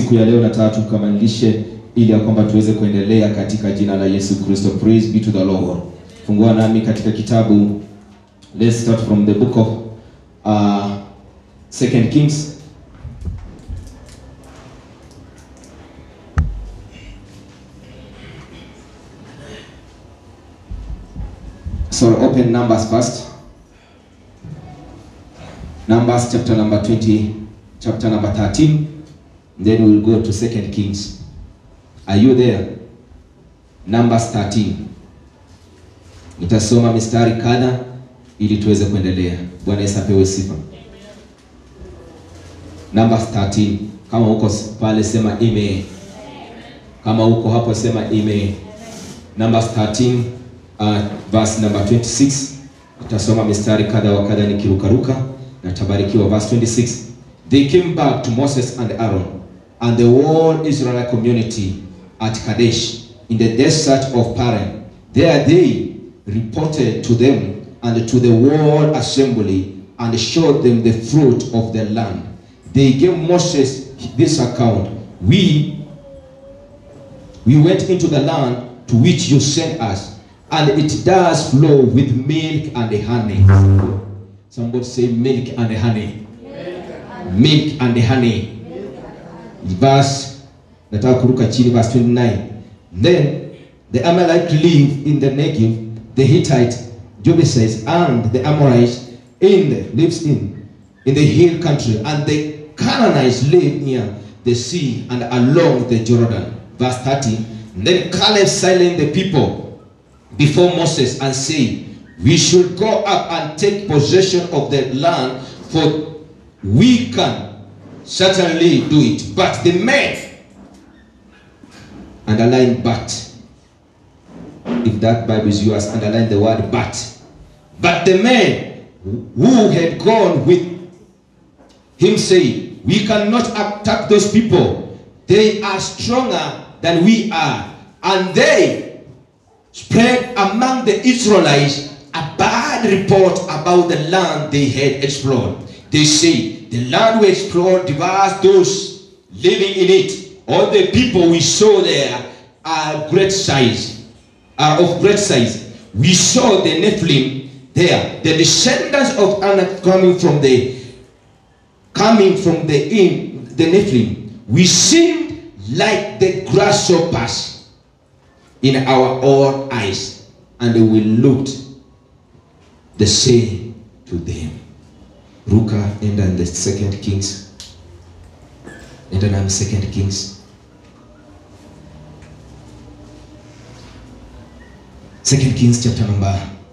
siku ya leo nataka tukamilishe ili ya kwamba tuweze kuendelea katika jina la Yesu Kristo. Praise be to the Lord. Fungua nami katika kitabu, let's start from the book of uh, Second Kings So open Numbers first. Numbers chapter number 20, chapter number 13. Then we'll go to Second Kings. Are you there? Numbers 13. Nitasoma mistari kadha ili tuweze kuendelea. Bwana Yesu apewe sifa. Numbers 13. Kama uko pale sema amen. Kama uko hapo sema amen. Numbers 13 uh, verse number 26 utasoma mistari kadha wa kadha nikirukaruka na tabarikiwa verse 26 they came back to Moses and Aaron and the whole Israelite community at Kadesh in the desert of Paran there they reported to them and to the whole assembly and showed them the fruit of the land they gave Moses this account we we went into the land to which you sent us, and it does flow with milk and honey. Somebody say milk and honey. Milk and honey. Verse, nataka kuruka chini, verse 29. Then the Amalek live in the Negev, the Hittite, Jebusites, and the Amorites in the, lives in in the hill country, and the Canaanites live near the sea and along the Jordan. Verse 30. Then Caleb silenced the people before Moses and said, We should go up and take possession of the land, for we can certainly do it. But the men, underline but. If that Bible is yours, underline the word but. But the men who had gone with him said, We cannot attack those people. They are stronger than we are. And they spread among the Israelites a bad report about the land they had explored. They say, The land we explored devours those living in it. All the people we saw there are great size, are of great size. We saw the Nephilim there, the descendants of Anak coming from the coming from the in the Nephilim. We seemed like the grasshoppers in our own eyes, and we looked the same to them. Ruka enda in the second Kings. Enda na second Kings. Second Kings chapter number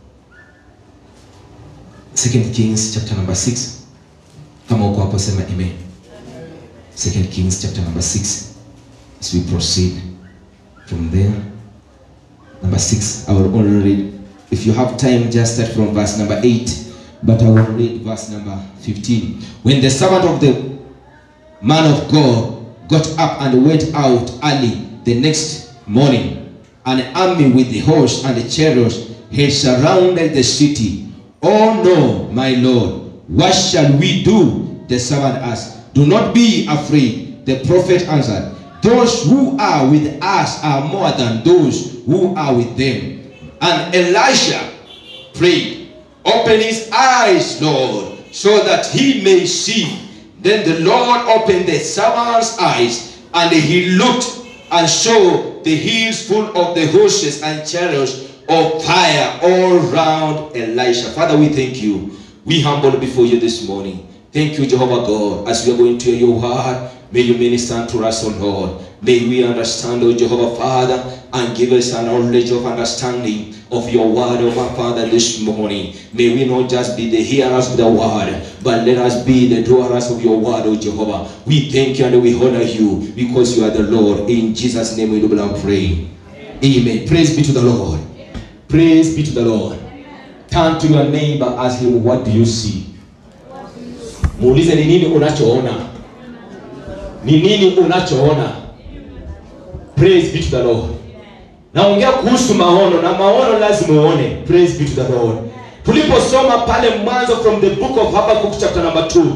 Second Kings chapter number 6. Kama uko hapo sema amen. Second Kings chapter number 6. As we proceed from there. Number 6, I will only read. If you have time, just start from verse number 8. But I will read verse number 15. When the servant of the man of God got up and went out early the next morning, an army with the horse and the chariots had surrounded the city. Oh no, my Lord, what shall we do? The servant asked. Do not be afraid. The prophet answered, Those who are with us are more than those who are with them. And Elisha prayed, Open his eyes, Lord, so that he may see. Then the Lord opened the servant's eyes, and he looked and saw the hills full of the horses and chariots of fire all round Elisha. Father, we thank you. We humble before you this morning. Thank you, Jehovah God, as we are going to hear your word. May you minister to us, O Lord. May we understand, O Jehovah Father, and give us a knowledge of understanding of your word, O my Father, this morning. May we not just be the hearers of the word, but let us be the doers of your word, O Jehovah. We thank you and we honor you because you are the Lord. In Jesus' name we do and pray. Amen. Praise be to the Lord. Praise be to the Lord. Turn to your neighbor, ask him, What do you see? Muulize ni nini unachoona? Ni nini unachoona? Praise be to the Lord. Naongea kuhusu maono na maono lazima uone. Praise be to the Lord. Tuliposoma pale mwanzo from the book of Habakkuk chapter number 2,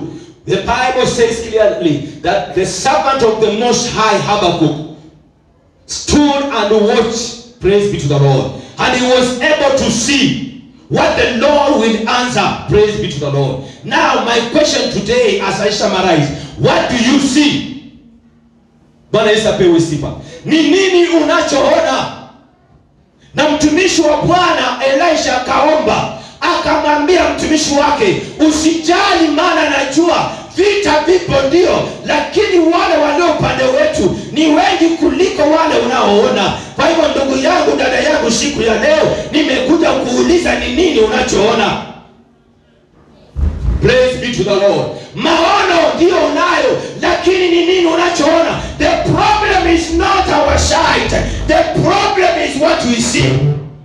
The Bible says clearly that the servant of the Most High Habakkuk stood and watched, praise be to the Lord, and he was able to see what the Lord will answer, praise be to the Lord. Now, my question today, as I summarize, what do you see? Bwana Yesu apewe sifa. Ni nini unachoona? Na mtumishi wa Bwana Elisha akaomba, akamwambia mtumishi wake, usijali, maana najua vita vipo ndio, lakini wale walio upande wetu ni wengi kuliko wale unaoona. Kwa hivyo, ndugu yangu, dada yangu, siku ya leo nimekuja kuuliza ni nini unachoona. Praise be to the Lord. Maono ndio unayo, lakini ni nini unachoona? The problem is not our sight. The problem is what we see.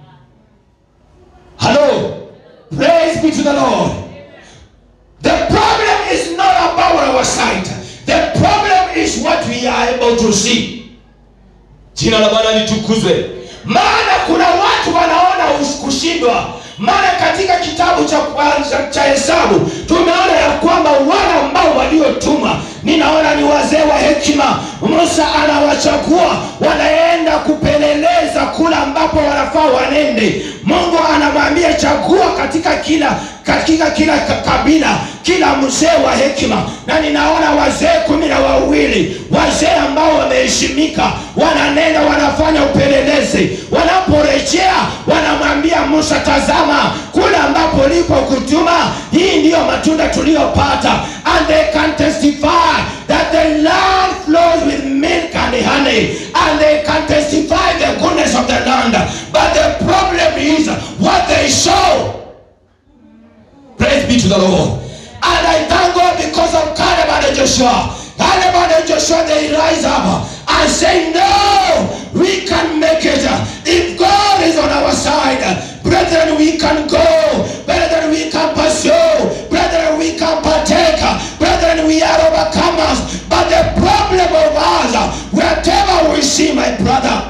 Hello. Praise be to the Lord. The problem is not about our sight. The problem is what we are able to see. Jina la Bwana litukuzwe. Maana kuna watu wanaona us- kushindwa. Maana katika kitabu cha kwanza cha Hesabu tumeona ya kwamba wale ambao waliotumwa, ninaona ni wazee wa hekima. Musa anawachagua wanaenda kupeleleza kula ambapo wanafaa wanende. Mungu anamwambia chagua katika kila katika kila ka- kabila kila mzee wa hekima, na ninaona wazee kumi na wawili wazee ambao wameheshimika, wananenda wanafanya upelelezi. Wanaporejea wanamwambia Musa, tazama kule ambapo lipo kutuma, hii ndiyo matunda tuliyopata, and they can testify that the land flows with milk and honey, and they can testify the goodness of the land. But the problem is what they show. Praise be to the Lord. And I thank God because of Caleb and Joshua. Caleb and Joshua, they rise up and say, No, we can make it. If God is on our side, brethren, we can go. Brethren, we can pursue. Brethren, we can partake. Brethren, we are overcomers. But the problem of us, wherever we see, my brother,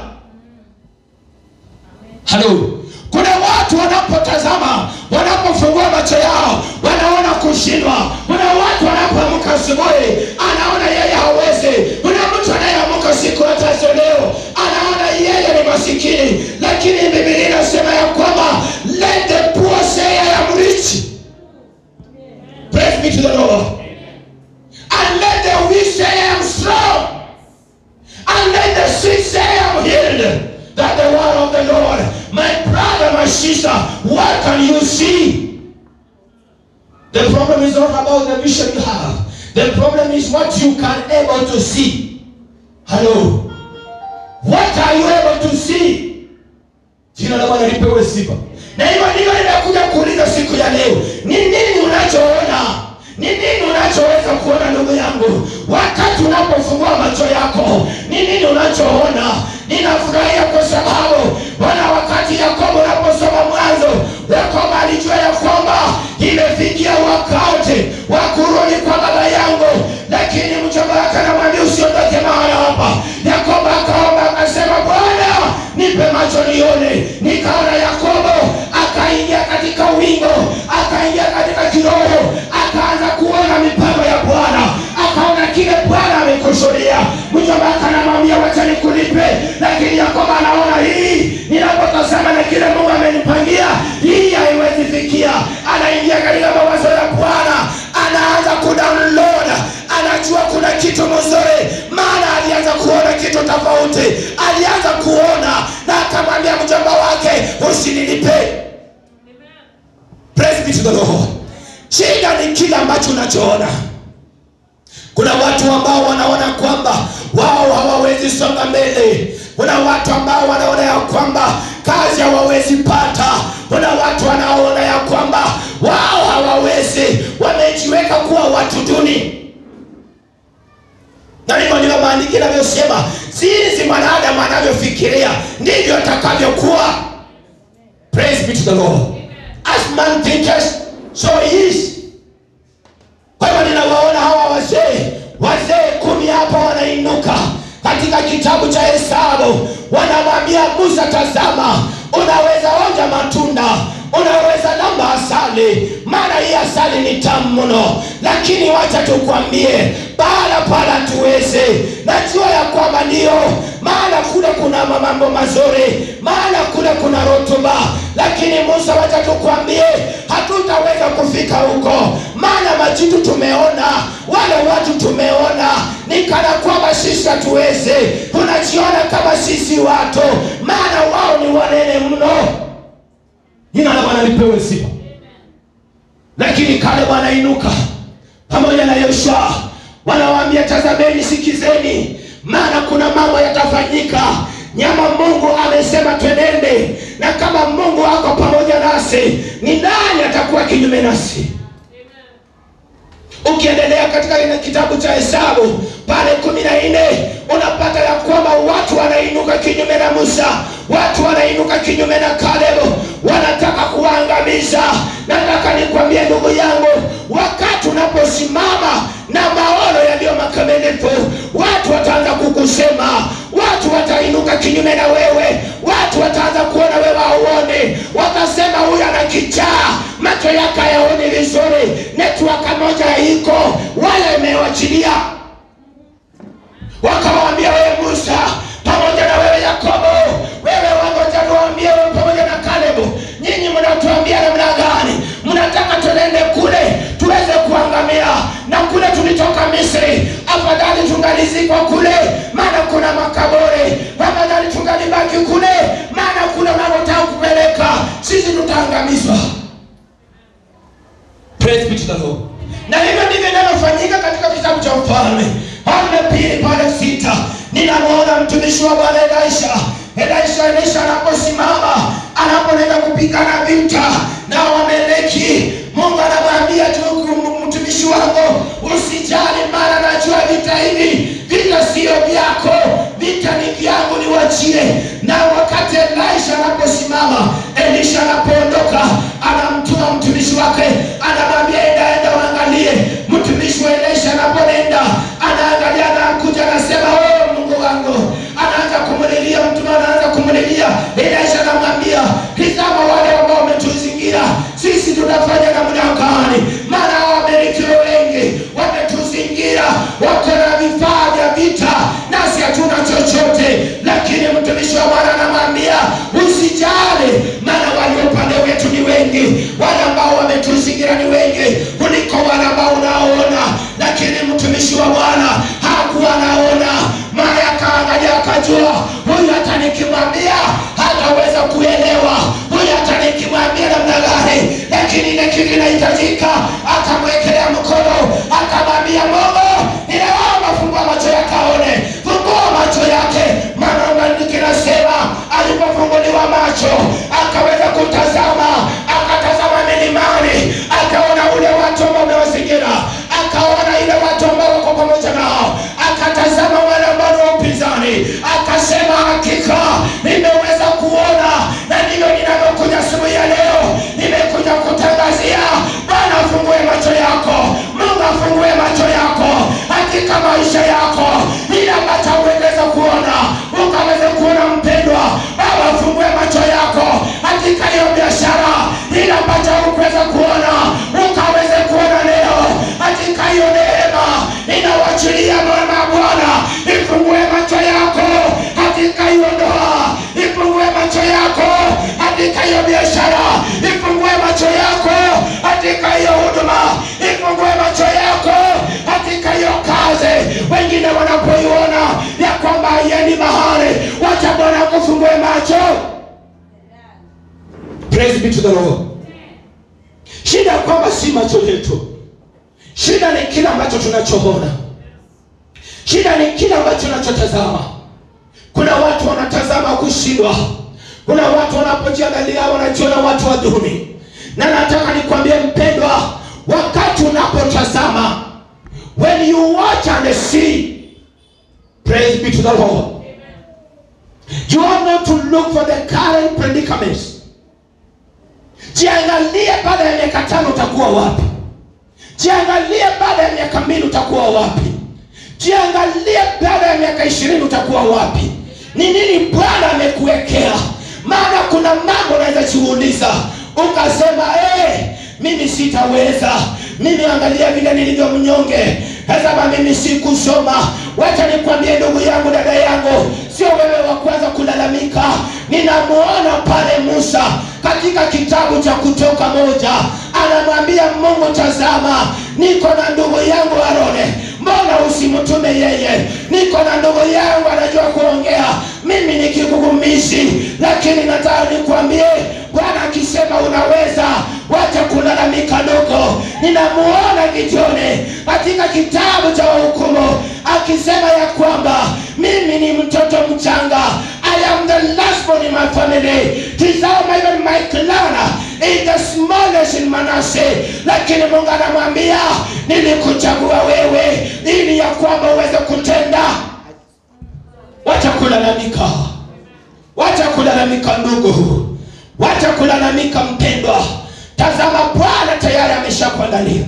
halo kuna watu wanapotazama wanapofungua macho yao wanaona kushindwa kuna watu wanapoamka asubuhi anaona yeye hawezi kuna mtu anayeamka siku ya tatu leo anaona yeye ni masikini lakini bibilia inasema ya kwamba let the poor say I am rich praise be to the lord and let the weak say I am strong and let the sick say I am healed. That the word of the Lord, my brother, my sister, what can you see? The problem is not about the vision you have. The problem is what you can able to see. Hello. What are you able to see? Jina la Bwana lipewe sifa. Na hivyo ndivyo nimekuja kuuliza siku ya leo, ni nini unachoona? Ni nini unachoweza kuona ndugu yangu, wakati unapofungua macho yako? Ni nini unachoona? Ninafurahia kwa sababu Bwana, wakati Yakobo unaposoma Mwanzo, Yakobo alijua ya kwamba imefikia wakati wa kurudi kwa baba yangu, lakini mjomba wake anamwambia usiondoke mahali hapa. Yakobo akaomba akasema, Bwana nipe macho nione. Nikaona Yakobo akaingia katika wingo, akaingia katika kiroho, akaanza kuona mipango ya Bwana, akaona kile Bwana amekusudia. Mjomba wake anamwambia wacha nikulipe, lakini Yakobo anaona hii, ninapotazama na kile Mungu amenipangia, hii haiwezi fikia. Anaingia katika mawazo ya Bwana, anaanza kudownload, anajua kuna kitu mzuri, maana alianza kuona kitu tofauti, alianza kuona na akamwambia mjomba wake, usinilipe. Praise be to the Lord. Shida ni kile ambacho unachoona. Kuna watu ambao wanaona kwamba wao hawawezi songa mbele. Kuna watu ambao wanaona ya kwamba kazi hawawezi pata. Kuna watu wanaona ya kwamba wao hawawezi, wamejiweka kuwa watu duni. Na hivyo ndivyo maandiko yanavyosema, jinsi mwanadamu anavyofikiria ndivyo atakavyokuwa. Praise be to the Lord. As man thinketh, so he is. Kwa hivyo ninawaona hawa wazee, wazee kumi hapa wanainuka katika kitabu cha Hesabu, wanamwambia Musa, tazama, unaweza onja matunda, unaweza lamba asali maana hii asali ni tamu mno lakini wacha tukwambie pahala pala tuweze najua ya kwamba ndio maana kule kuna mambo mazuri maana kule kuna rotuba lakini musa wacha tukwambie hatutaweza kufika huko maana majitu tumeona wale watu tumeona ni kana kwamba sisi hatuweze tunajiona kama sisi watu maana wao ni wanene mno jina la bwana lipewe sifa lakini kale wanainuka pamoja na yoshua wanawaambia tazameni sikizeni maana kuna mambo yatafanyika nyama mungu amesema twenende na kama mungu ako pamoja nasi ni nani atakuwa kinyume nasi ukiendelea katika ile kitabu cha hesabu pale kumi na nne unapata ya kwamba watu wanainuka kinyume na musa watu wanainuka kinyume na kalebu wanataka kuwaangamiza nataka nikwambie ndugu yangu wakati unaposimama na maono yaliyo makamilifu watu wataanza kukusema watu watainuka kinyume na wewe watu wataanza kuona wewe hauoni watasema huyu ana kichaa macho yake hayaoni vizuri netwaka moja iko wala imewachilia wakamwambia wewe musa pamoja na wewe yakobo wewe wangoja tuwaambie wewe pamoja na kalebu nyinyi mnatuambia namna gani mnataka tuende kule tuweze kuangamia na kule tulitoka misri afadhali tungalizikwa kule maana kuna makaburi afadhali tungalibaki kule maana kule unakotaka kupeleka sisi tutaangamizwa Praise be to the Lord. na hivyo ndivyo inavyofanyika katika kitabu cha mfalme falme pili pale sita ninamwona mtumishi wa bwana elisha elisha elisha anaposimama anapoenda kupigana vita na wameleki mungu anamwambia tu mtumishi wangu usijali mara najua vita hivi vita siyo vyako vita ni vyangu niwachie na wakati elisha anaposimama elisha anapoondoka anamtuma mtumishi wake anamwambia enda enda waangalie mtumishi wa elisha anaponenda anaangalia anakuja anasema oh mungu wangu anaanza kumlilia mtume anaanza kumlilia elisha anamwambia tizama wale ambao wametuzingira sisi tutafanya namna gani maana wamelikiwa wengi wametuzingira wako na vifaa vya vita nasi hatuna chochote lakini mtumishi wa bwana anamwambia usijali maana walio upande wetu ni wengi wale ambao wametuzingira ni wengi kuliko wale ambao unaoona lakini mtumishi wa bwana hakuwa anaona maana akaangalia akajua huyu hata nikimwambia hataweza kuelewa huyu hata nikimwambia namna gani lakini ile kitu inahitajika akamwekelea mkono akamwambia mungu ninaomba fungua macho yake aone fungua macho yake maana maandiki nasema alipofunguliwa macho akaweza kutazama akatazama milimani akaona ule watu ambao wamewazingira akaona ile watu ambao wako pamoja nao akatazama wale ambao ni wa upinzani akasema hakika nimeweza kuona na ndivyo ninavyokuja siku ya leo nimekuja kutangazia bwana afungue macho yako mungu afungue macho yako katika maisha yako ili ambacho uweze kuona ukaweze kuona mpendwa baba afungue macho yako katika hiyo biashara ili ambacho ukuweza kuona ukaweze kuona leo katika hiyo neema ninawachilia mwana bwana ifungue macho yako katika hiyo ndoa ifungue macho yako katika hiyo biashara ifungue macho yako katika hiyo huduma ifungue macho yako katika hiyo kazi wengine wanapoiona ya kwamba haiendi mahali wacha bwana kufungue macho Praise be to the Lord. shida ya kwamba si macho yetu shida ni kile ambacho tunachoona shida ni kile ambacho tunachotazama kuna watu wanatazama kushindwa kuna watu wanapojiangalia wanajiona watu wa duni na nataka nikwambie mpendwa wakati unapotazama when you watch and see praise be to the lord you are not to look for the current predicaments jiangalie baada ya miaka tano utakuwa wapi jiangalie baada ya miaka mbili utakuwa wapi jiangalie baada ya miaka ishirini utakuwa wapi ni nini bwana amekuwekea maana kuna mambo unaweza jiuliza ukasema eh, mimi sitaweza mimi angalia vile nilivyo mnyonge tazama mimi sikusoma wacha nikwambie ndugu yangu dada yangu sio wewe wa kwanza kulalamika ninamuona pale musa katika kitabu cha kutoka moja anamwambia mungu tazama niko na ndugu yangu arone mbona usimtume yeye niko na ndugu yangu anajua kuongea mimi ni kigugumizi lakini nataka nikwambie bwana akisema unaweza wacha kulalamika dogo ninamuona gideoni katika kitabu cha wahukumu akisema ya kwamba mimi ni mtoto mchanga i am the last born in my family tizama even my clan is the smallest in manase lakini mungu anamwambia nilikuchagua wewe ili ya kwamba uweze kutenda wacha kulalamika wacha kulalamika ndugu wacha kulalamika mpendwa tazama bwana tayari ameshakuangalia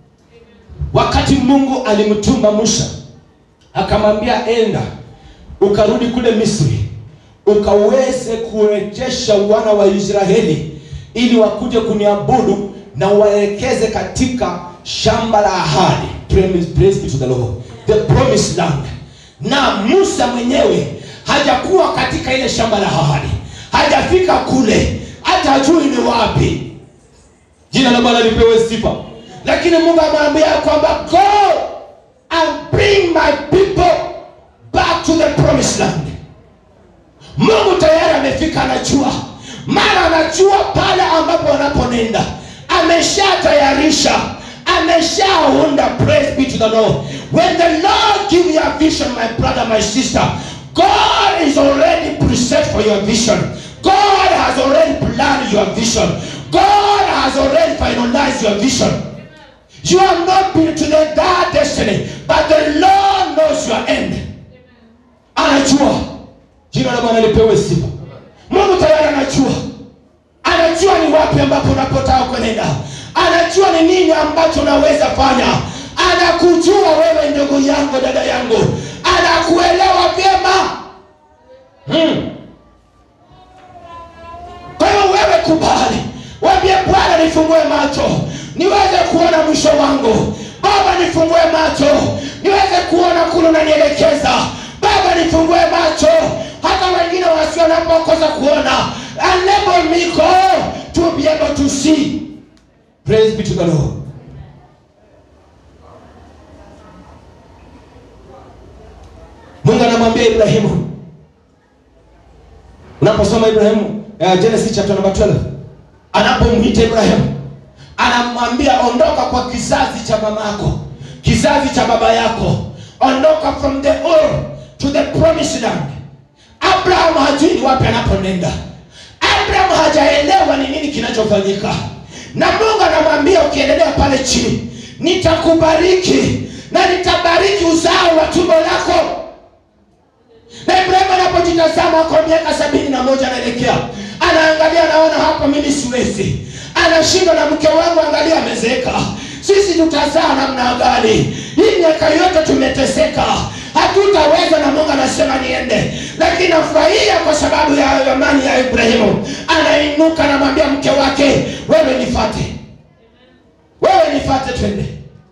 wakati mungu alimtuma musa akamwambia enda ukarudi kule misri ukaweze kurejesha wana wa israeli ili wakuje kuniabudu na waelekeze katika shamba la ahadi Praise praise be to the Lord. the promised land na musa mwenyewe hajakuwa katika ile shamba la ahadi hajafika kule hata hajui ni wapi jina la bwana lipewe sifa lakini mungu amwambia kwamba go and bring my people back to the promised land mungu tayari amefika anajua mara anajua pale ambapo wanaponenda ameshatayarisha ameshaunda praise be to the lord when the lord give you a vision my brother my sister god is already preset for your vision god has already planned your vision god has already finalized your vision you have not been to the that destiny but the lord knows your end anajua jina la bwana lipewe sifa mungu tayari anajua anajua ni wapi ambapo unapotaka kwenenda anajua ni nini ambacho unaweza fanya anakujua wewe ndugu yangu dada yangu anakuelewa vyema hmm. kwa hiyo wewe kubali wambie bwana nifungue macho niweze kuona mwisho wangu baba nifungue macho niweze kuona kule unanielekeza baba nifungue macho hata wengine wasio wanapokosa kuona enable me God to be able to see praise be to the Lord mungu anamwambia ibrahimu unaposoma ibrahimu uh, genesis chapter number 12 anapomwita ibrahimu anamwambia ondoka kwa kizazi cha mamako kizazi cha baba yako ondoka from the Ur to the promised land abraham hajui ni wapi anaponenda abraham hajaelewa ni nini kinachofanyika na mungu anamwambia ukiendelea pale chini nitakubariki na nitabariki uzao wa tumbo lako na ibrahimu anapojitazama kwa miaka sabini na moja anaelekea anaangalia anaona hapa mimi siwezi anashindwa na mke wangu angalia amezeeka sisi tutazaa namna gani hii miaka yote tumeteseka hatutaweza na mungu anasema niende lakini nafurahia kwa sababu ya amani ya ibrahimu anainuka anamwambia mke wake wewe nifate wewe nifate twende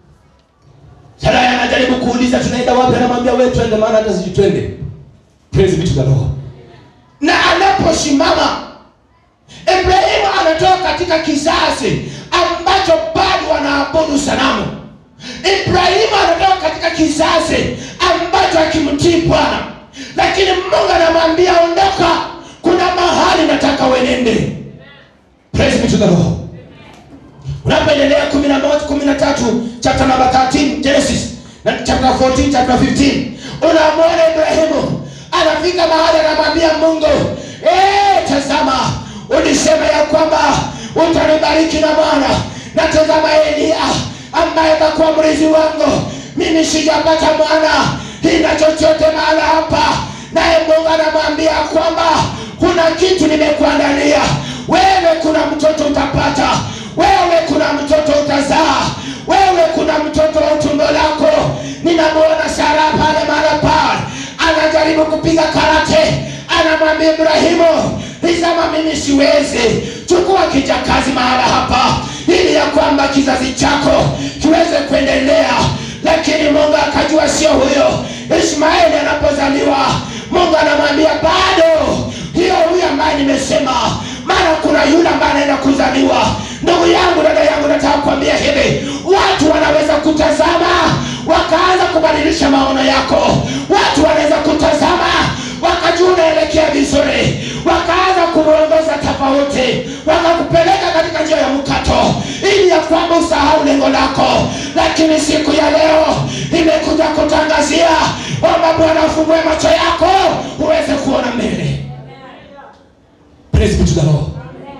saraya anajaribu kuuliza tunaenda wapi anamwambia wewe twende maana hata sijui twende praise be to the lord na anaposimama ibrahimu anatoka katika kizazi ambacho bado wanaabudu sanamu ibrahimu anatoka katika kizazi ambacho akimtii bwana lakini mungu anamwambia ondoka kuna mahali nataka wenende praise be to the lord unapoendelea kumi na moja kumi na tatu chapter number 13 genesis na chapter 14 chapter 15 unamwona ibrahimu anafika mahali anamwambia mungu "Eh, tazama ulisema ya kwamba utanibariki na mwana na tazama elia ambaye atakuwa mrizi wangu mimi sijapata mwana ina chochote mahala hapa naye mungu anamwambia kwamba kuna kitu nimekuandalia wewe kuna mtoto utapata wewe kuna mtoto utazaa wewe kuna mtoto wa utumbo lako ninamuona sara pale mara pale anajaribu kupiga karate anamwambia ibrahimu nisema mimi siwezi chukua kijakazi mahala hapa ili ya kwamba kizazi chako kiweze kuendelea lakini mungu akajua sio huyo ishmaeli anapozaliwa mungu anamwambia bado hiyo huyo ambaye nimesema maana kuna yule ambaye anaenda kuzaliwa ndugu yangu dada yangu nataka kuambia hivi watu wanaweza kutazama wakaanza kubadilisha maono yako watu wanaweza kutazama wakajua unaelekea vizuri wakaanza kuongoza tofauti wakakupeleka katika njia ya mkato ili ya kwamba usahau lengo lako lakini siku ya leo imekuja kutangazia kwamba bwana afungue macho yako uweze kuona mbele Praise be to the Lord.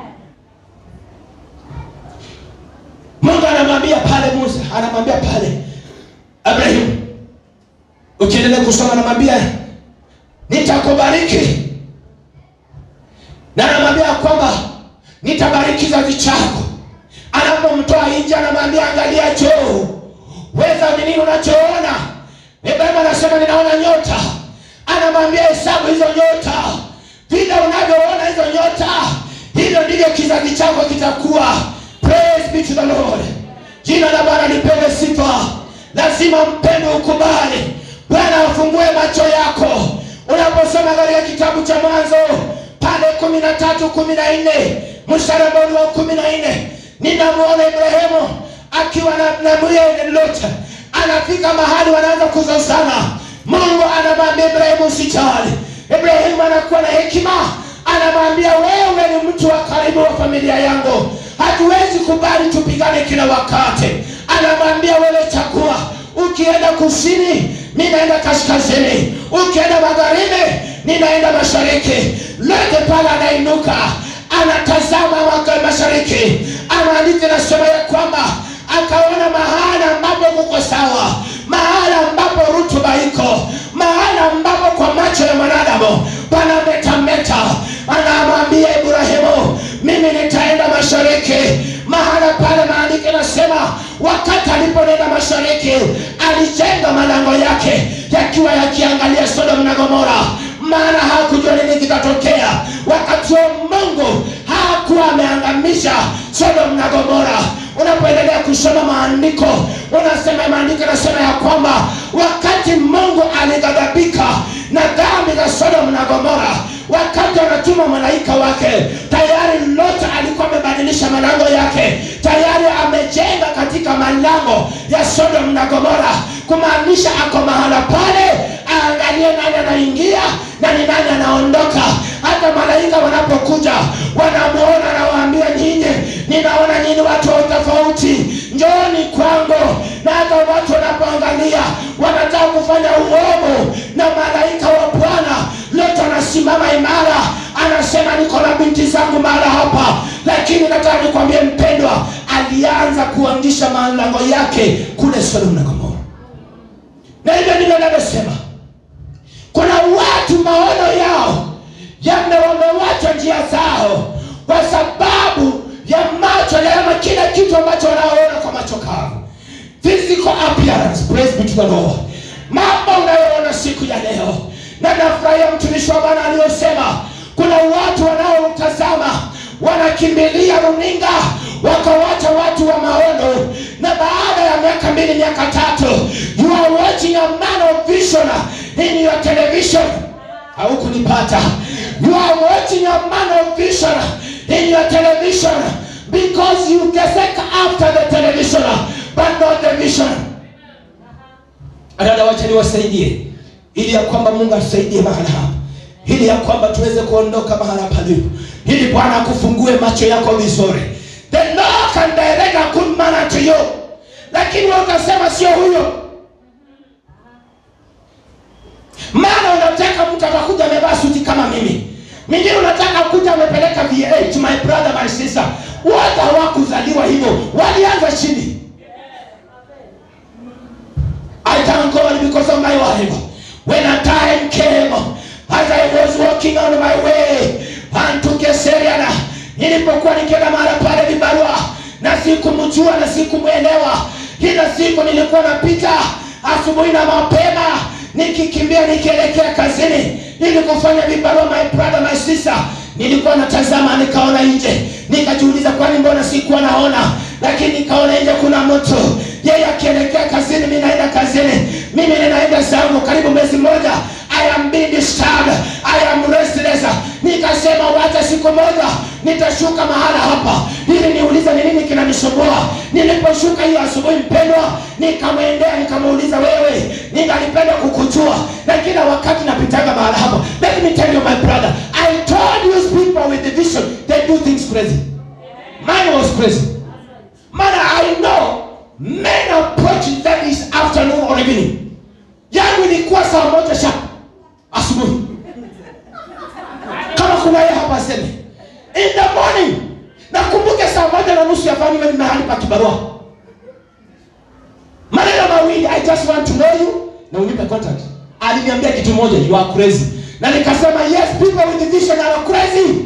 mungu anamwambia pale musa anamwambia pale abrahim ukiendelea kusoma anamwambia nitakubariki na anamwambia kwamba nitabariki kizazi chako anapomtoa nje anamwambia angalia juu weza ni nini unachoona ibrahim anasema ninaona nyota anamwambia hesabu hizo nyota vile unavyoona hizo nyota hivyo ndivyo kizazi chako kitakuwa praise be to the lord jina la bwana lipewe sifa lazima mpendo ukubali bwana afungue macho yako unaposoma katika kitabu cha mwanzo pale kumi na tatu kumi na nne mstari ambao ni wa kumi na nne ninamwona ibrahimu akiwa na namuye lot anafika mahali wanaanza kuzozana mungu anamwambia ibrahimu usijali ibrahimu anakuwa na hekima anamwambia wewe ni mtu wa karibu wa familia yangu hatuwezi kubali tupigane kila wakati anamwambia wewe chagua ukienda kusini ninaenda kaskazini ukienda magharibi ninaenda mashariki lete pale anainuka anatazama waka mashariki anaandika nasema ya kwamba akaona mahala ambapo kuko sawa mahala ambapo rutuba iko mahala ambapo kwa macho ya mwanadamu panametameta anamwambia ibrahimu mimi nitaenda mashariki mahala pale maandiko nasema wakati aliponenda mashariki alijenga malango yake yakiwa yakiangalia sodom na gomora maana hakujua nini kitatokea wakati huo mungu hakuwa ameangamisha sodom na gomora unapoendelea kusoma maandiko unasema maandiko nasema ya kwamba wakati mungu alighadhabika na dhambi za sodom na gomora wakati anatuma malaika wake tayari lot alikuwa amebadilisha malango yake tayari amejenga katika malango ya sodom na gomora kumaanisha ako mahala pale aangalie nani anaingia na ni nani anaondoka hata malaika wanapokuja wanamuona nawaambia nyinyi ninaona nyinyi watu wa tofauti njooni kwangu na hata watu wanapoangalia wanataka kufanya uovu na malaika wa bwana lote anasimama imara anasema niko na binti zangu mahala hapa lakini nataka nikwambie mpendwa alianza kuanzisha malango yake kule sodom na gomora na hivyo ndivyo navyosema kuna watu maono yao yame wamewacha njia zao kwa sababu ya macho yama kila kitu ambacho wanaoona kwa macho kavu physical appearance praise be to the lord mambo unayoona siku ya leo na nafurahia mtumishi wa bwana aliyosema kuna watu wanaotazama wanakimbilia runinga wakawacha watu wa maono na baada ya miaka mbili miaka tatu you are watching a man of vision in your television haukunipata you are watching a man of vision in your television because you gesek after the television but not the vision dada wacha niwasaidie ili ya kwamba mungu atusaidie mahala hapa ili ya kwamba tuweze kuondoka mahala palipo ili bwana akufungue macho yako vizuri the lord can direct a good man to you lakini wewe utasema sio huyo maana unataka mtu atakuja amevaa suti kama mimi mingine unataka kuja amepeleka v8 my brother my sister wote hawakuzaliwa hivyo walianza chini I thank God because of my wife. When a time came, as I was walking on my way unto Keseriana, nilipokuwa nikienda mahala pale vibarua na sikumjua na sikumwelewa, kila siku nilikuwa napita asubuhi na mapema nikikimbia nikielekea kazini ili kufanya vibarua, my brother my sister, nilikuwa natazama nikaona nje nikajiuliza kwani mbona sikuwa naona lakini nikaona nje kuna mtu yeye akielekea kazini mi naenda kazini mimi ninaenda zangu karibu mwezi mmoja I am being disturbed. I am restless. Nikasema wacha siku moja nitashuka mahala hapa ili niulize ni nini kinanisumbua. Niliposhuka hiyo asubuhi, mpendwa, nikamwendea nikamuuliza, wewe, ningalipenda kukujua na kila wakati napitaga mahala hapa. Let me tell you my brother, I told you people with the vision they do things crazy. Mine was crazy. Man, I know men approach that is afternoon or evening. Yangu ilikuwa saa moja sharp asubuhi. Kama kuna yeye hapa aseme in the morning. Nakumbuke saa moja na nusu yafaa niwe ni mahali pa kibarua. Maneno mawili, I just want to know you na unipe contact. Aliniambia kitu moja, you are crazy. Na nikasema yes, people with the vision are crazy.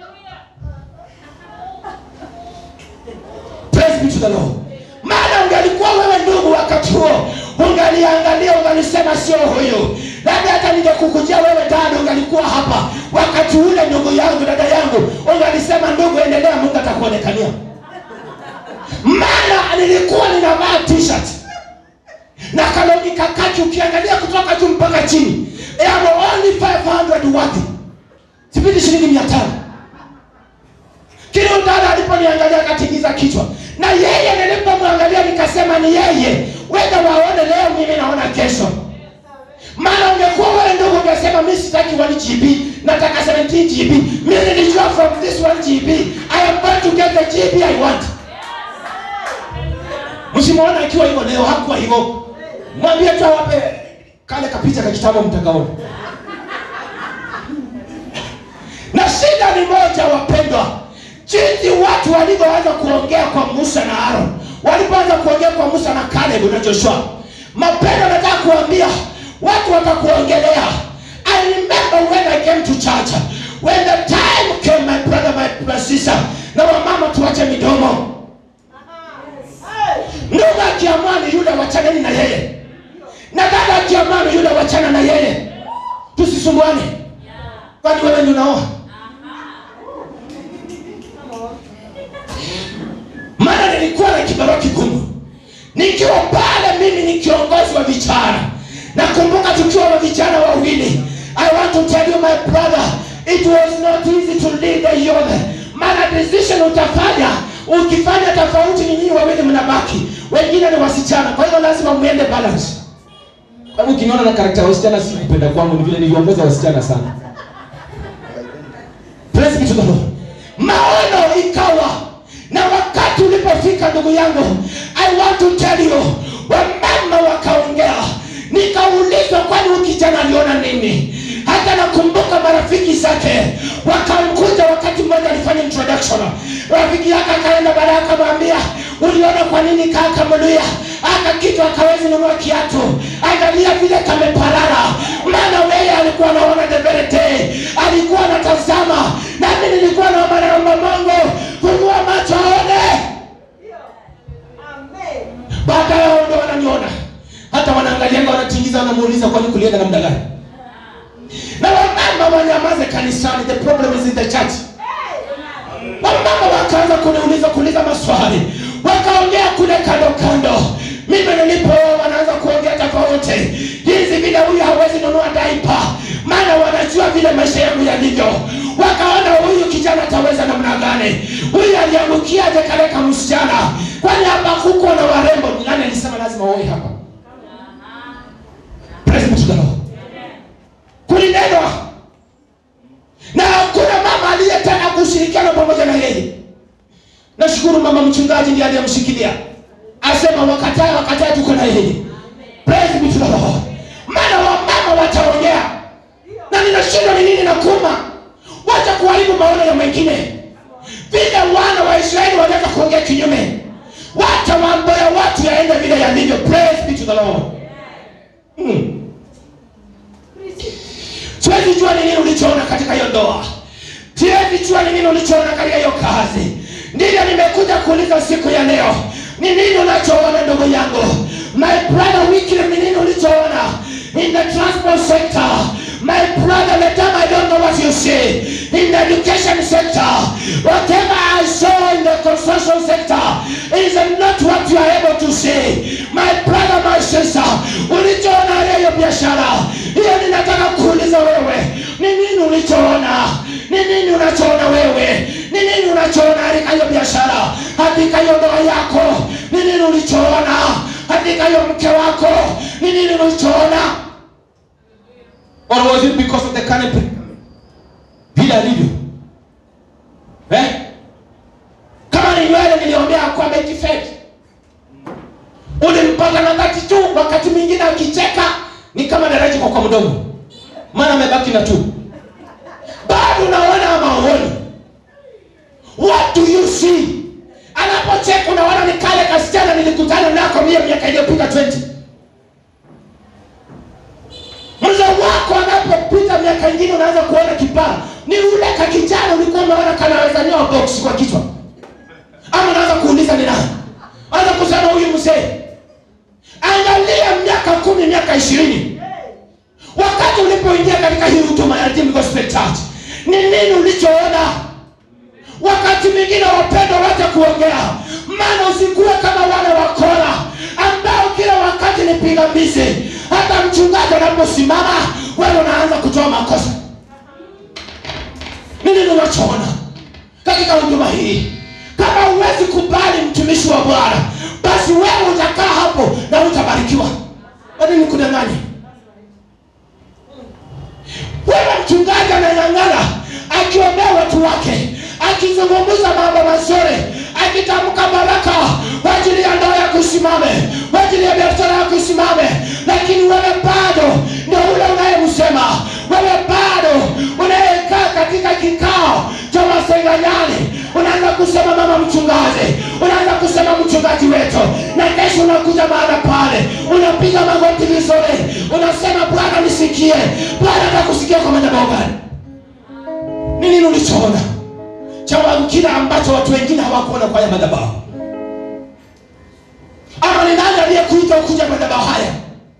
Praise be to the Lord. Maana ungalikuwa wewe ndugu wakati huo, ungaliangalia ungalisema sio huyu. Labda hata ningekukujia wewe dada, ungalikuwa hapa wakati ule, ndugu yangu, dada yangu, ungalisema ndugu, endelea, Mungu atakuonekania. Maana nilikuwa ninavaa t-shirt na kaloni kakati, ukiangalia kutoka juu mpaka chini, I am only 500 worthy, sipiti shilingi mia tano kile dada aliponiangalia akatingiza kichwa, na yeye nilipomwangalia nikasema ni yeye, wenda waone leo, mimi naona kesho. Maana ungekuwa wewe ndugu, ungesema mimi sitaki 1 GB, nataka 17 GB. Mimi nilijua from this 1 GB I am going to get the GB I want. Msimuona akiwa hivyo leo, hakuwa hivyo. Mwambie tu awape kale kapicha ka kitabu mtakaona. Na shida ni moja, wapendwa, jinsi watu walivyoanza kuongea kwa Musa na Aaron, walipoanza kuongea kwa Musa na Caleb na Joshua, mapendo, nataka kuambia watu watakuongelea. I remember when I came to church, when the time came, my brother, my sister, na wamama, tuache midomo. Ndugu akiamua ni yule, wachaneni na yeye, na dada akiamua ni yule, wachana na yeye, tusisumbuane. Kwani wewe ndio unaoa? maana nilikuwa na kibarua kigumu nikiwa pale mimi ni kiongozi wa vijana nakumbuka tukiwa wa vijana wawili i want to tell you my brother it was not easy to lead the youth maana decision utafanya ukifanya tofauti ni nyinyi wawili mnabaki wengine ni wasichana kwa hiyo lazima mwende balance kwa hivyo ukiniona na karakta ya wasichana si kupenda kwangu ni vile niliongoza wasichana sana Praise be to the Lord. maono ikawa na wakati ulipofika ndugu yangu i want to tell you wamama wakaongea nikaulizwa kwani huyu kijana aliona nini hata nakumbuka marafiki zake wakamkuja wakati mmoja alifanya introduction rafiki yake akaenda baadaye akamwambia uliona kwa nini kaka mluya aka kitu akawezi nunua kiatu angalia vile kameparara maana weye alikuwa anaona the very day alikuwa anatazama nami nilikuwa naomba naomba mungu fungua macho aone baada yao ndo wananiona hata wanaangalianga wanatingiza wanamuuliza kwani kulienda namna gani na wamama wanyamaze kanisani the problem is in the church wamama wakaanza kuniuliza kuuliza maswali wakaongea kule kando kando mimi nilipo wanaanza kuongea tofauti jinsi vile huyu hawezi nunua daipa maana wanajua vile maisha yangu yalivyo wakaona huyu kijana ataweza namna gani huyu aliangukiaje kaleka msichana kwani hapa kuko na warembo nani alisema lazima uwe hapa Praise be to the Lord. kulinenwa na hakuna mama aliyetaka kushirikiana pamoja na yeye nashukuru mama mchungaji ndiye aliyemshikilia asema wakatae wakatae tuko na yeye praise be to the Lord maana wamama wataongea na ninashindwa ni nini na kuma wacha kuharibu maono ya mwingine vile wana wa Israeli wanaweza kuongea kinyume wacha mambo ya watu yaende vile yalivyo praise be to the Lord hmm. siwezi jua ni nini ulichoona katika hiyo ndoa siwezi jua ni nini ulichoona katika hiyo kazi ndivyo nimekuja kuuliza siku ya leo ni nini unachoona ndugu yangu my brother Wycliffe ni nini ulichoona in the transport sector My brother, the time I don't know what you see in the education sector, whatever I saw in the construction sector is not what you are able to see. My brother, my sister, ulichoona leo biashara hiyo, ninataka kuuliza wewe, ni nini ulichoona? Ni nini unachoona wewe? Ni nini unachoona katika hiyo biashara, katika hiyo ndoa yako? Ni nini ulichoona katika hiyo mke wako? Ni nini ulichoona? Or was it because of the canopy? Vile alivyo eh? Kama ni nywele niliombea kwamba ikifeki ulimpaka na dhati tu, wakati mwingine akicheka ni kama daraja kwa kwa mdomo, maana amebaki na tu, bado unaona maoni. What do you see? Anapocheka unaona ni kale kasichana nilikutana nako mia miaka iliyopita 20 mzee wako anapopita miaka ingine unaanza kuona kipara ni ule kakijana ulikuwa umeona kanaweza nyoa box kwa kichwa ama unaanza kuuliza ni nani anza kusema huyu mzee angalia miaka kumi miaka ishirini wakati ulipoingia katika hii huduma ya Redeemed Gospel Church ni nini ulichoona wakati mwingine wapendwa wacha kuongea maana usikuwe kama wale wakora ambao kila wakati ni pingamizi hata mchungaji anaposimama wewe unaanza kutoa makosa nini unachoona katika huduma hii kama huwezi kubali mtumishi wa bwana basi wewe utakaa hapo na utabarikiwa wanini kudanganya wewe mchungaji ananyang'ana akiombea watu wake akizungumza mambo mazuri akitamka baraka kwa ajili ya ndoa ya kusimame kwa ajili ya biashara ya kusimame lakini wewe bado ndio ule unayemsema wewe bado unayekaa katika kikao cha masenganyani unaanza kusema mama mchungaji unaanza kusema mchungaji wetu na kesho unakuja mahala pale unapiga magoti vizuri unasema bwana nisikie bwana atakusikia kwa madhabahu gani ni nini ulichoona cha kile ambacho watu wengine hawakuona kwa haya madhabahu ama ni nani aliyekuita ukuja madhabahu haya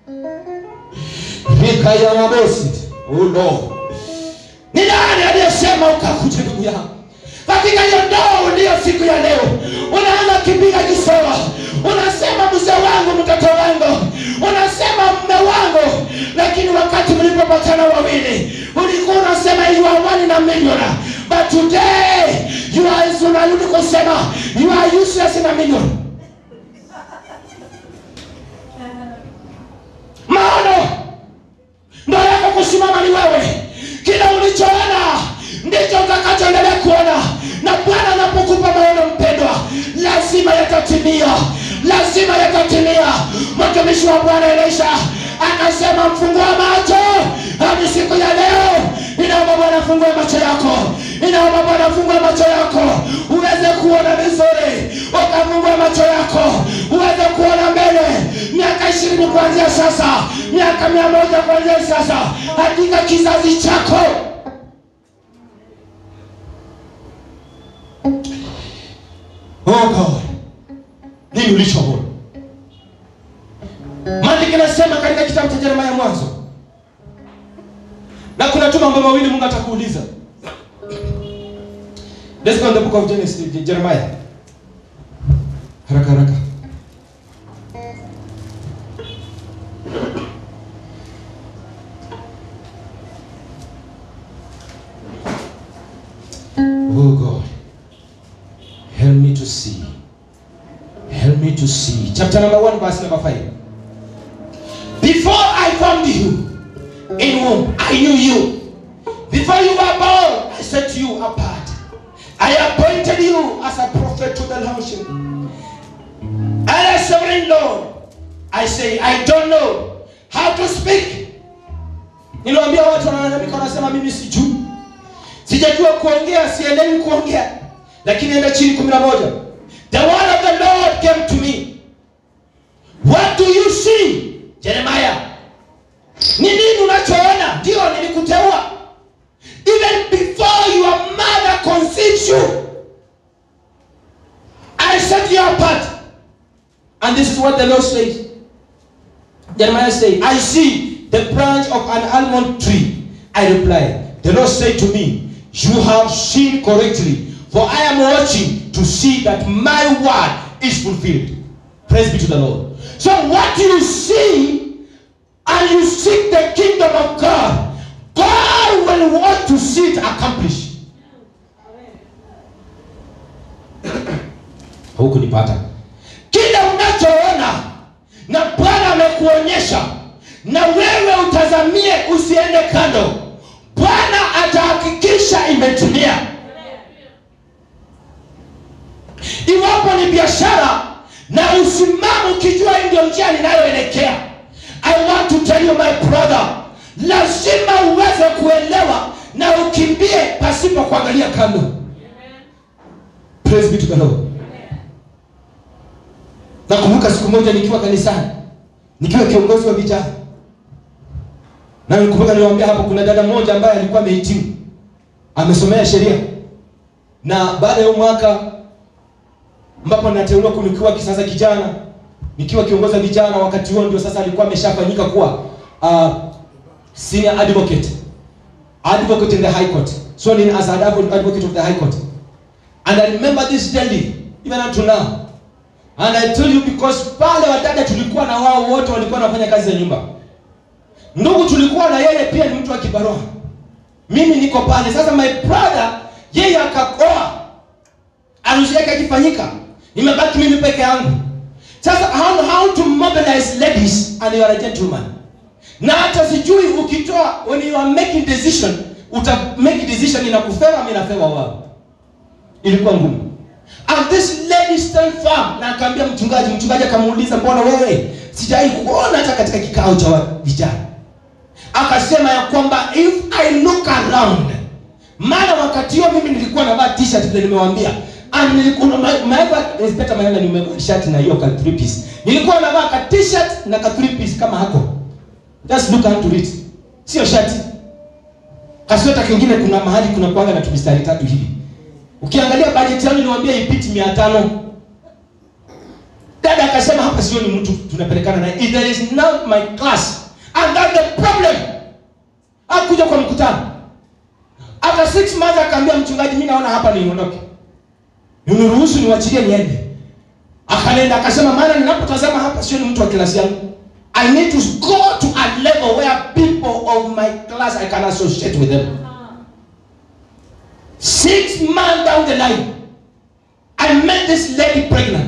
rika ya mabosi uno ni nani aliyesema ukakuja ndugu yangu katika hiyo ndoa uliyo siku ya leo unaanza kipiga kisoa unasema mzee wangu mtoto wangu unasema mme wangu lakini wakati mlipopatana wawili ulikuwa unasema you are one in a million but today you are unarudi kusema you are useless in a million maono ndo yako kusimama ni wewe kila ulichoona ndicho utakachoendelea kuona na bwana anapokupa maono mpendwa lazima yatatimia lazima yatatimia mtumishi wa bwana elisha akasema mfungua macho hadi siku ya leo inaomba bwana fungue macho yako inaomba bwana fungue macho yako uweze kuona vizuri ukafungue macho yako uweze kuona mbele miaka ishirini kuanzia sasa miaka mia moja kuanzia sasa katika kizazi chako oh God nini ulichoona maandiko inasema katika kitabu cha Yeremia mwanzo na kuna tu mambo mawili Mungu atakuuliza Let's go in the book of Genesis, Jeremiah. Haraka haraka. Oh God. Help me to see. Help me to see. Chapter number 1 verse number 5. Before I formed you in womb, I knew you. Before you were born, I set you apart. I appointed you as a prophet to the nation. And as sovereign Lord, I say, I don't know how to speak. Niliwaambia watu wanalalamika, wanasema mimi sijui, sijajua kuongea, sielewi kuongea. Lakini enda chini kumi na moja. The word of the Lord came to me. What do you see? Jeremiah. Ni nini unachoona? Ndio nilikuteua. Even before your mother conceives you, I set you apart. And this is what the Lord says. Jeremiah says, I see the branch of an almond tree I replied, The Lord said to me, You have seen correctly, for I am watching to see that my word is fulfilled. Praise be to the Lord. So, what you see and you seek the kingdom of God, God will want to see it accomplished. hukunipata kile unachoona na bwana amekuonyesha na wewe utazamie usiende kando bwana atahakikisha imetimia iwapo ni biashara na usimame ukijua hii ndio njia ninayoelekea i want to tell you my brother lazima uweze kuelewa na ukimbie pasipo kuangalia kando praise be to the lord nakumbuka siku moja nikiwa kanisani nikiwa kiongozi wa vijana na nikumbuka niliwaambia hapo kuna dada mmoja ambaye alikuwa amehitimu amesomea sheria na baada ya huo mwaka ambapo nateuliwa nikiwa kisasa kijana nikiwa kiongozi wa vijana wakati huo ndio sasa alikuwa ameshafanyika kuwa uh, senior advocate advocate in the high court so in as an advocate of the high court and i remember this daily even up to now and i tell you because pale wadada tulikuwa na wao wote walikuwa wanafanya kazi za nyumba ndugu tulikuwa na yeye pia ni mtu wa kibarua mimi niko pale sasa my brother yeye akaoa harusi yake akifanyika nimebaki mimi peke yangu sasa how, how to mobilize ladies and you are a gentleman na hata sijui ukitoa when you are making decision uta make decision inakufeva ama inafeva wao ilikuwa ngumu and this lady stand firm na akaambia mchungaji mchungaji akamuuliza mbona wewe sijai kuona hata katika kikao cha wa- vijana akasema ya kwamba if i look around maana wakati huo mimi nilikuwa navaa t-shirt vile nimewambia and nilikuwa maeva inspector maana nimevaa shirt na hiyo ka three piece nilikuwa navaa ka t-shirt na ka three piece kama hako just look into it sio shati kasweta kingine kuna mahali kuna kwanga na tumistari tatu hivi ukiangalia bajeti yangu niwaambia ipiti mia tano dada akasema hapa sio ni mtu tunapelekana naye If there is not my class and that's the problem akuja kwa mkutano after six months akaambia mchungaji mi naona hapa niondoke uniruhusu niwachilie niende akanenda akasema maana ninapotazama hapa sio ni mtu wa klasi yangu i need to go to a level where people of my class i can associate with them six months down the line i met this lady pregnant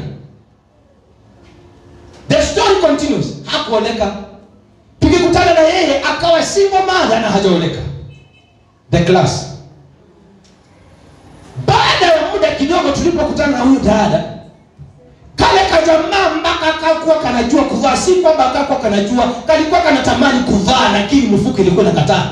the story continues hakuoleka tukikutana na yeye akawa single mother na hajaoleka the class baada ya muda kidogo tulipokutana na huyu dada kale kajamaa mpaka akakuwa kanajua kuvaa si kwamba akakuwa kanajua kalikuwa kanatamani kuvaa lakini mfuko ilikuwa nakataa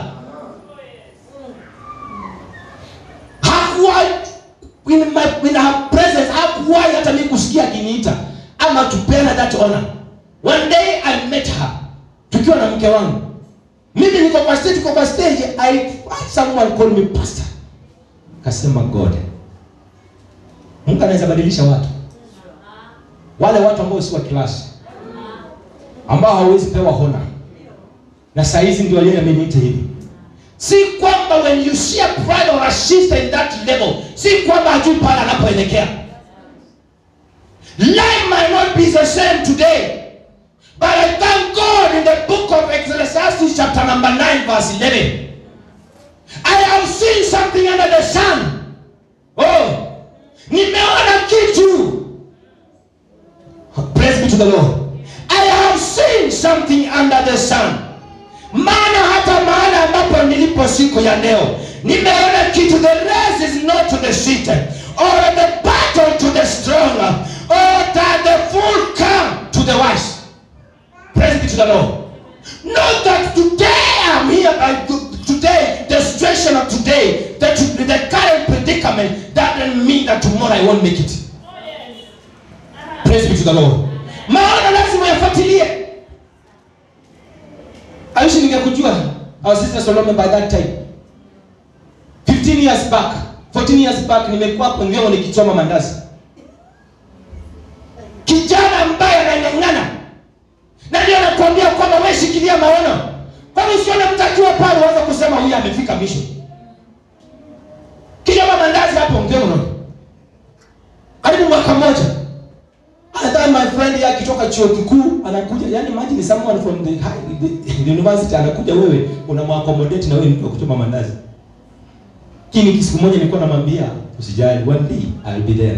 hakuwa in, my, in her presence hakuwahi hata mi kusikia akiniita ama tupeana that honor one day i met her tukiwa na mke wangu mimi niko kwa stage tuko kwa stage i heard someone call me pastor kasema god mungu anaweza badilisha watu wale watu ambao si wa kilasi ambao hawezi pewa hona na saa hizi ndio yeye ameniita hivi si kwamba when you see a brother or a sister in that level si kwamba hajui pale anapoelekea life might not be the same today but i thank god in the book of ecclesiastes chapter number 9 verse 11 i have seen something under the sun oh nimeona kitu praise be to the lord i have seen something under the sun maana hata mahala ambapo nilipo siku ya leo nimeona kitu the race is not to the seated or the battle to the strong or that the fool come to the wise praise be to the lord not that today i'm here by today the situation of today the, the current predicament that doesn't mean that tomorrow i won't make it praise be to the lord maana lazima yafuatilie aishi ningekujua our sister Solomon by that time 15 years back 14 years back nimekuwa hapo ndio nikichoma mandazi kijana ambaye anang'ang'ana na ndio nakwambia kwamba wewe shikilia maono kwani usione mtu akiwa pale uanza kusema huyu amefika misho kijama mandazi hapo mgeono karibu mwaka mmoja hata my friend yake akitoka chuo kikuu anakuja yani imagine someone from the, high, the, the university anakuja wewe unamwaccommodate na wewe mtu wa kuchoma mandazi lakini siku moja nilikuwa namwambia usijali one day I will be there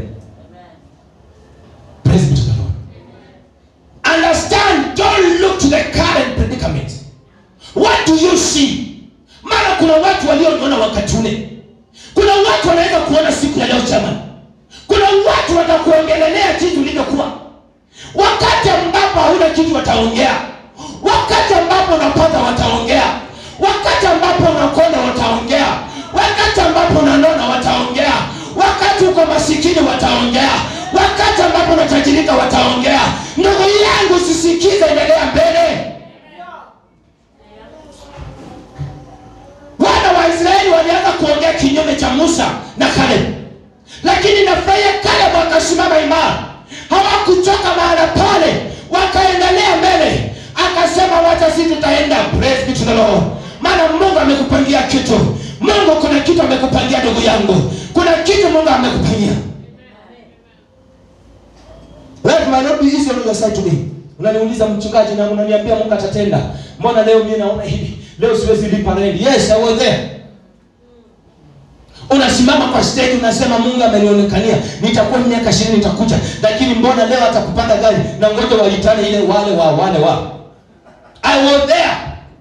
praise be to the Lord understand don't look to the current predicament what do you see maana kuna watu walioniona wakati ule kuna watu wanaweza kuona siku ya leo jamani kuna watu watakuongelelea jinsi ulivyokuwa wakati ambapo hauna kitu wataongea wakati ambapo unapata wataongea wakati ambapo unakonda wataongea wakati ambapo unanona wataongea wakati uko masikini wataongea wakati ambapo unatajirika wataongea ndugu yangu sisikize endelea mbele wana wa israeli walianza kuongea kinyume cha musa na kalebu lakini nafurahia kalebu akasimama imara hawakuchoka mahala pale wakaendelea mbele akasema wacha si tutaenda praise be to the Lord maana mungu amekupangia kitu mungu kuna kitu amekupangia ndugu yangu kuna kitu mungu amekupangia Life might not be easy on your side today. Unaniuliza mchungaji na unaniambia Mungu atatenda. Mbona leo mimi naona hivi? Leo siwezi lipa rent. Yes, I was there. Unasimama kwa stage unasema Mungu amenionekania. Nitakuwa miaka 20 nitakuja. Lakini mbona leo atakupanda gari na ngoja walitane ile wale wa wale wa. I was there.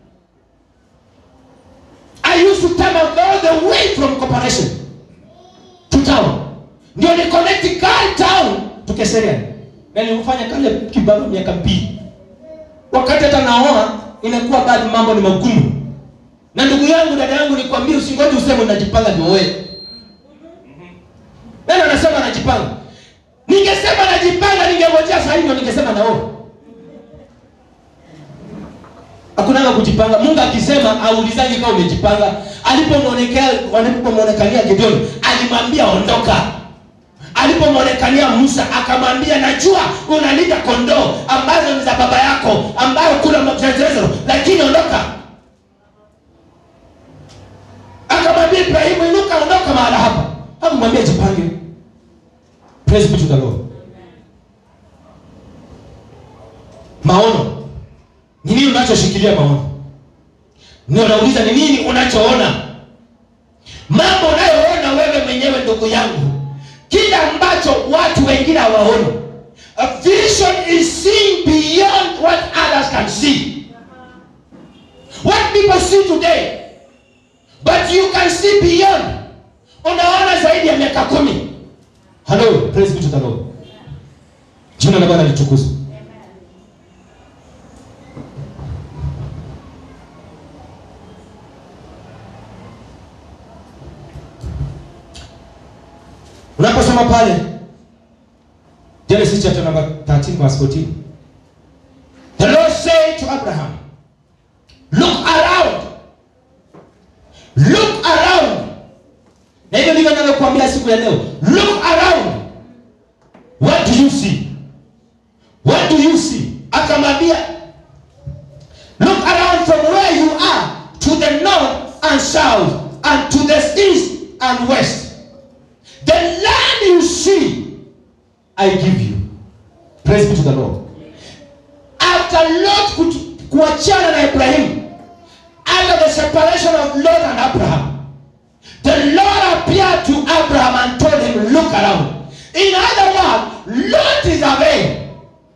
I used to come all the way from corporation to town. Ndio ni connect car town to Keserian. Na nilifanya kale kibaro miaka mbili. Wakati hata naoa inakuwa bado mambo ni magumu. Na ndugu yangu dada yangu nikwambie usingoje useme unajipanga ndio wewe. Nani anasema anajipanga? Ningesema najipanga ningengojea saa hiyo ningesema naoa. Hakunanga kujipanga. Mungu akisema aulizangi kama umejipanga. Alipomwonekea alipomwonekania Gideon alimwambia ondoka alipomwonekania Musa akamwambia, najua unalinda kondoo ambazo ni za baba yako ambayo kuna mchezezo, lakini ondoka. Akamwambia Ibrahimu, inuka, ondoka mahala hapa. Hakumwambia jipange. Praise be to the Lord. Maono ni nini? Unachoshikilia maono ndio nauliza, ni nini unachoona? Mambo unayoona wewe mwenyewe, ndugu yangu kile ambacho watu wengine hawaoni. A vision is seeing beyond what others can see. What people see today, but you can see beyond. Unaona zaidi ya miaka kumi. Hello, praise be to the Lord. Jina la Bwana litukuzwe. unaposoma pale genesis chapter number 13 verse 14 the lord said to abraham look around look around na hivyo ndivyo navyokuambia siku ya leo look around what do you see what do you see akamwambia look around from where you are to the north and south and to the east and west The land you see, I give you. Praise be to the Lord. After Lot ku- kuachana na Ibrahim, after the separation of Lot and Abraham, the Lord appeared to Abraham and told him, look around. In other words, Lot is away.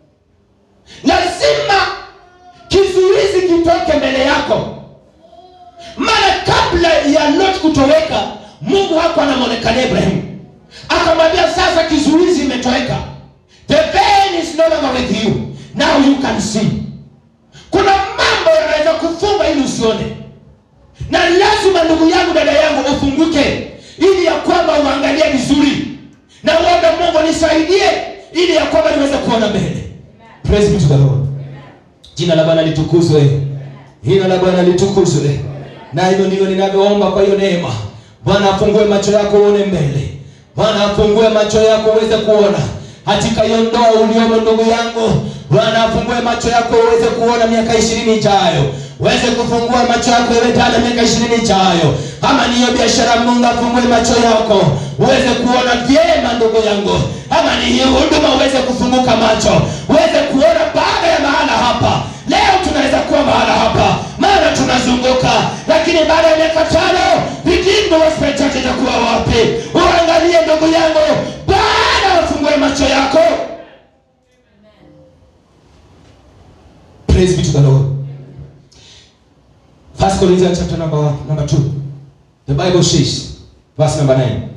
Lazima kizuizi kitoke mbele yako. Maana kabla ya Lot kutoweka, Mungu hakuwa anamwonekania Ibrahimu akamwambia sasa kizuizi imetoweka the veil is no longer with you now you can see kuna mambo yanaweza kufunga ili usione na lazima ndugu yangu dada yangu ufunguke ili ya kwamba uangalie vizuri na uombe mungu nisaidie ili ya kwamba niweze kuona mbele praise be to the lord jina la bwana litukuzwe jina la bwana litukuzwe na hivyo ndivyo ninavyoomba kwa hiyo neema bwana afungue macho yako uone mbele bwana afungue macho yako uweze kuona katika hiyo ndoa uliomo ndugu yangu bwana afungue macho yako uweze kuona miaka ishirini ijayo uweze kufungua macho yako iwe dada miaka ishirini ijayo ama niyo biashara mungu afungue macho yako uweze kuona vyema ndugu yangu ama ni hii huduma uweze kufunguka macho uweze kuona baada ya mahala hapa leo tunaweza kuwa mahala hapa maana tunazunguka lakini baada ya miaka tano Redeemed Gospel Church itakuwa wapi uangalie ndugu yangu baada ufungue macho yako praise be to the lord first corinthians chapter number number 2 the bible says verse number 9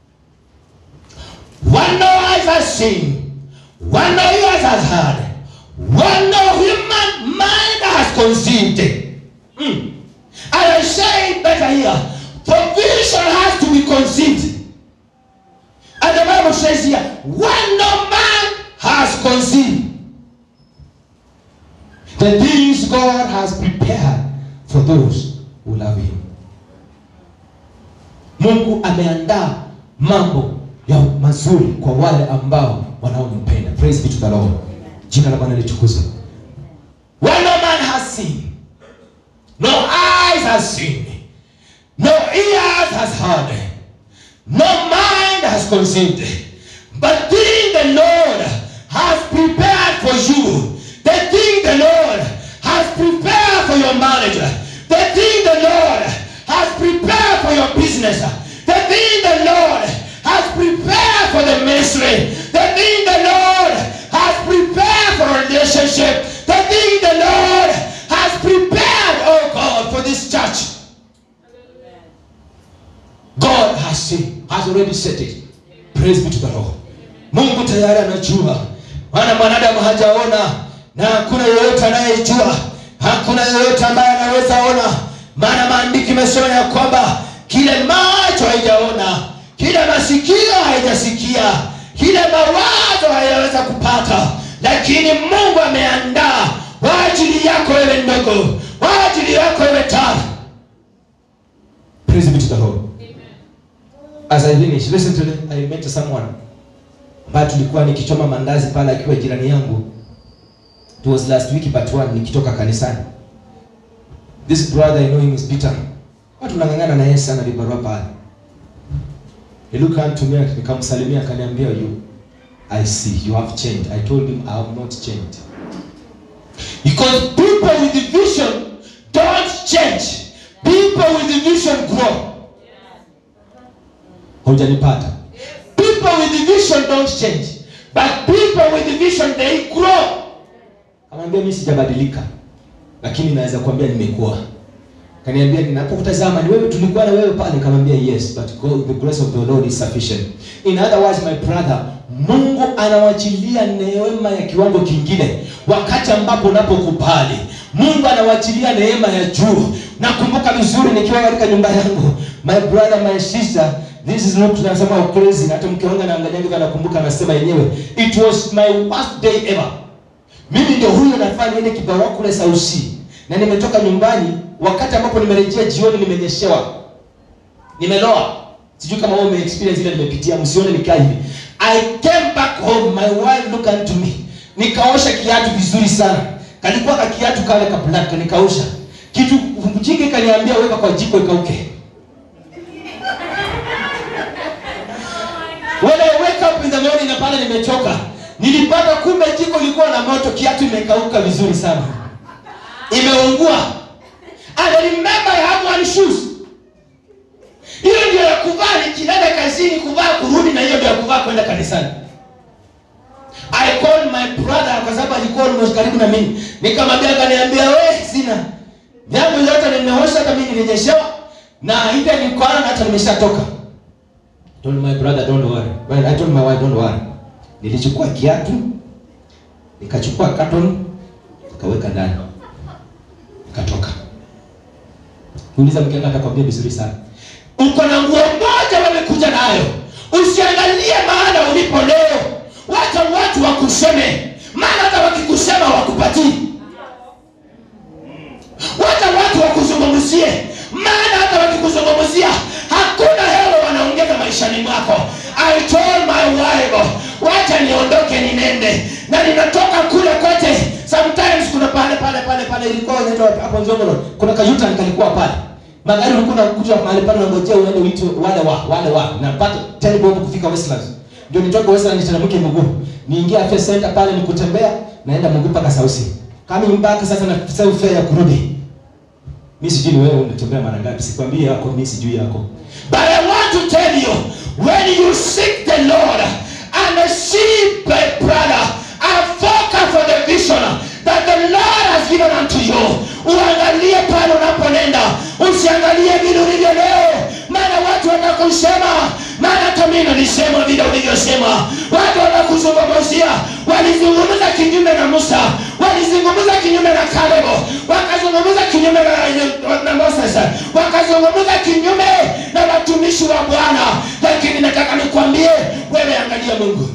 one no eyes has seen one no ears has heard one no human mind has conceived Mm. And I say it better here. For vision has to be conceived. And the Bible says here, when no man has conceived, the things God has prepared for those who love him. Mungu ameandaa mambo ya mazuri kwa wale ambao wanaompenda. Praise be to the Lord. Jina la Bwana litukuzwe. When no man has seen, no eyes has seen, no ears has heard, no mind has conceived. But thing the Lord has prepared for you, the thing the Lord has prepared for your marriage, the thing the Lord has prepared for your business, the thing the Lord has prepared for the ministry, the thing the Lord has prepared for a relationship, the thing the Lord has prepared, oh God, for this church. God has seen, has already set it. Praise be to the Lord. Mungu tayari anajua, maana mwanadamu hajaona na hakuna yeyote anayejua, hakuna yeyote ambaye anaweza ona, maana maandiki imesema ya kwamba kile macho haijaona, kile masikio haijasikia, kile mawazo hayaweza kupata, lakini Mungu ameandaa kwa ajili yako wewe ndogo, kwa ajili yako wewe tara. Praise be to the Lord. As I finish, listen to me. I met someone ambaye tulikuwa nikichoma mandazi pale akiwa jirani yangu. It was last week but one nikitoka kanisani. This brother I know him is Peter. Watu tunang'ang'ana na yeye sana vibarua pale. He looked unto me nikamsalimia akaniambia you I see you have changed. I told him I have not changed. Because people with the vision don't change. People with the vision grow. Haujanipata. People with the vision don't change. But people with the vision they grow. Kamwambia mimi sijabadilika. Lakini naweza kuambia nimekuwa. Kaniambia ninapokutazama ni wewe tulikuwa na wewe pale kamwambia yes but God, the grace of the Lord is sufficient. In other words my brother, Mungu anawachilia neema ya kiwango kingine wakati ambapo unapokubali. Mungu anawachilia neema ya juu. Nakumbuka vizuri nikiwa katika nyumba yangu. My brother, my sister, this is not tunasema crazy. Hata mke wangu anaangalia hivi anakumbuka anasema yenyewe. It was my worst day ever. Mimi ndio huyo nafanya niende kibarua kule Sausi. Na nimetoka nyumbani wakati ambapo nimerejea jioni nimenyeshewa. Nimeloa. Sijui kama wewe umeexperience ile nimepitia, msione nikaa hivi. I came back home, my wife looked unto me. Nikaosha kiatu vizuri sana. Kalikuwa ka kiatu kale ka black nikaosha. Kitu mjinga kaniambia weka kwa jiko ikauke. When I wake up in the morning na pale nimechoka. Nilipata kumbe jiko lilikuwa na moto, kiatu imekauka vizuri sana. Imeungua. And I remember I have one shoes. Hiyo ndio ya kuvaa nikienda kazini kuvaa kurudi na hiyo ndio ya kuvaa kwenda kanisani. I called my brother kwa sababu alikuwa almost karibu na mimi. Nikamwambia akaniambia we sina. Jambo yote nimeosha hata mimi nimenyeshewa na ile nilikuwa na hata nimeshatoka. Told my brother don't worry. Well, I told my wife don't worry. Nilichukua kiatu, nikachukua carton, nikaweka ndani. Nikatoka. Uliza mke wangu atakwambia vizuri sana. Uko na nguo moja wamekuja nayo. Usiangalie maana ulipo leo. Wacha watu wakuseme. Maana hata wakikusema wakupatii. Wacha watu wakuzungumzie. Maana hata wakikuzungumzia hakuna hela wanaongeza maishani mwako. I told my wife, wacha niondoke ninende. na ninatoka kule kote sometimes kuna pale pale pale pale ilikuwa inaitwa hapo Njongolo kuna kayuta kalikuwa pale magari ulikuwa unakuja mahali pale unangojea uende uitwe wale wa wale wa napata 10 bob kufika Westlands ndio nitoke Westlands niteremke mguu niingie afya center pale nikutembea naenda mguu mpaka Sausi kama mbaka sasa na sasa fare ya kurudi mimi sijui ni wewe unatembea mara ngapi sikwambie yako mimi sijui yako but I want to tell you when you seek the Lord and see my brother and focus for the vision that the Lord has given unto you uangalie pale unaponenda usiangalie vile ulivyo leo maana watu watakusema maana hata mimi nilisema vile ulivyosema watu watakuzungumzia walizungumza kinyume na Musa walizungumza kinyume na Caleb wakazungumza kinyume na, na Moses wakazungumza kinyume na watumishi wa Bwana lakini nataka nikwambie wewe angalia Mungu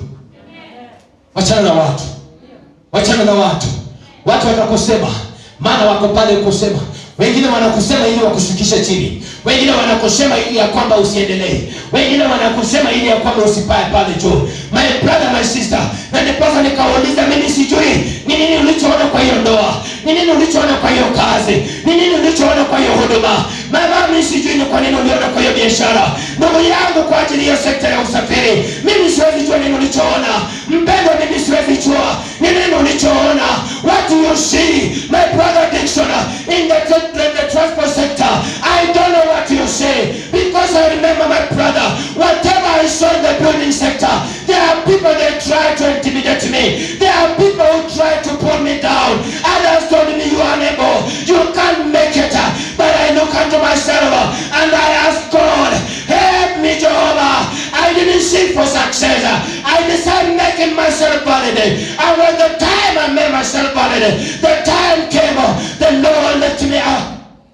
wachana na watu wachana na watu watu watakusema maana wako pale kusema wengine wanakusema ili wakushukishe chini wengine wanakusema ili ya kwamba usiendelee wengine wanakusema ili ya kwamba usipae pale juu my brother my sister na ndiposa nikauliza mimi sijui ni nini ulichoona kwa hiyo ndoa ni nini ulichoona kwa hiyo kazi ni nini ulichoona kwa hiyo huduma mama mimi sijui ni kwa nini uliona kwa hiyo biashara ndugu yangu kwa ajili ya sekta ya usafiri mimi siwezi jua nini ulichoona mpendwa mimi siwezi jua ni nini ulichoona what do you see my brother Dixon in the, the, the transport sector I don't know what you say because I remember my brother whatever I saw in the building sector there are people that try to intimidate me there are people who try to pull me down others told me you are unable you can't make it but I look unto myself and I ask God help me Jehovah I didn't seek for success I decided making myself valid and when the time I made myself valid the time came the Lord left me up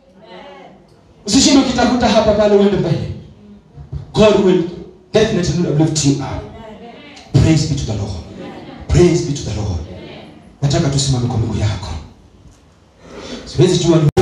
usishinde ukitafuta hapa pale uende mbele God will definitely lift you up praise be to the Lord praise be to the Lord nataka tusimame kwa miguu yako siwezi jua ni